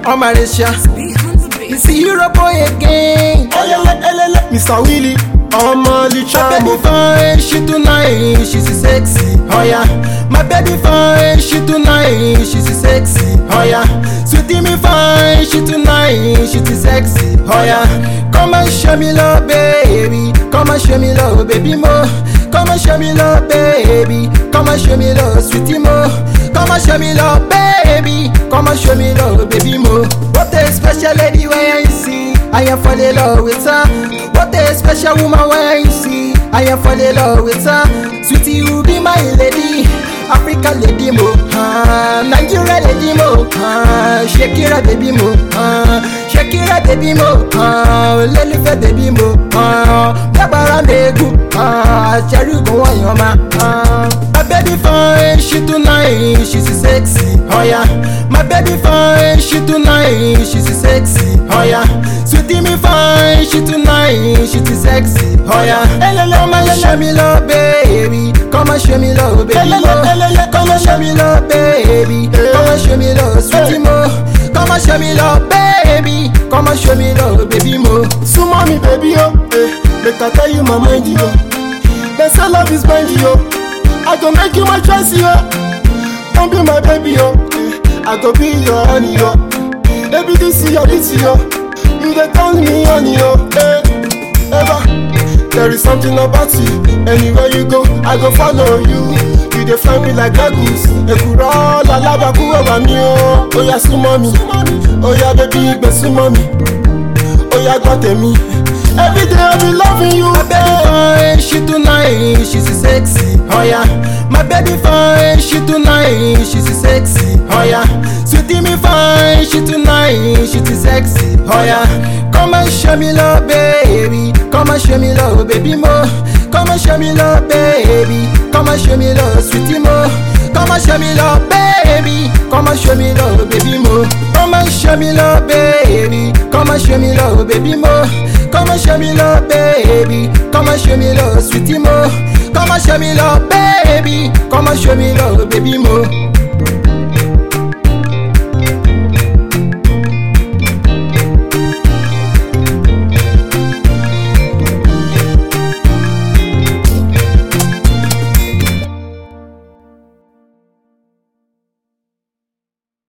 on Malaysia. You see Euro boy again. Elele, elele, Mr. Willie, ọmọ My licha baby mo. fine, she too nice, she's sexy, oh yeah. My baby fine, she too nice, she's sexy, oh yeah. Sweetie me fine, she too nice, she's sexy, oh yeah. Come and show me love, baby. Come and show me love, baby mo. Come and show me love, baby. Come and show me love, sweetie mo. Come and show me love, baby. Come and show me love, baby mo. What a special lady when I see. I am fall in love with her. What a special woman when you see. I am fall in love with her. Sweetie, you be my lady. African lady mo. Ah, Nigeria lady mo. Ah, Shakira baby mo. Ah, Shakira baby mo. Ah, Olólùfẹ́ baby mo. Ah, Bíagbára mẹ́gùn. Ah, Cherry kò wọ́n yan ma. Ah, my baby fine, she too nice, she's sexy. Oh yeah, my baby fine, she too nice, she's sexy. Oh yeah, sweetie me fine, she too nice, she's sexy. Oh yeah, Elele, come and show me love, baby. Come and show me love, baby. Elele, mo. elele, Come and show me love, baby. Come and show me love, sweetie mo. Come and show me love, baby. Come and show me love, baby mo. Súnmọ́ mi baby o, eh, make I tell you my mind yo. They say love is blind yo, I go make you my choice yo. Don't be my baby yo, eh, I go be your honey yo. Baby this is your beauty yo, you dey turn me on yo. Eh, ever, there is something about you, anywhere you go, I go follow you. You dey fly me like goggles, èkùrọ́ lalábàkú ọ̀bà mi o. Oya súnmọ́ mi, oya baby gbé súnmọ́ mi. Oya gbọ́ tèmi. Every day I be loving you. My baby fine, she too nice, she's sexy. Oh yeah, my baby fine, she too nice, she's sexy. Oh yeah, sweetie me fine, she too nice, she's sexy. Oh yeah, come and show me love, baby. Come and show me love, baby mo. Come and show me love, baby. Come and show me love, sweetie mo. Come and show me love, baby. Come and show me love, baby mo. Come and show me love, baby. Come and show me love, baby mo. Come and show me love, baby. Come and show me love, sweetie mo. Come and show me love,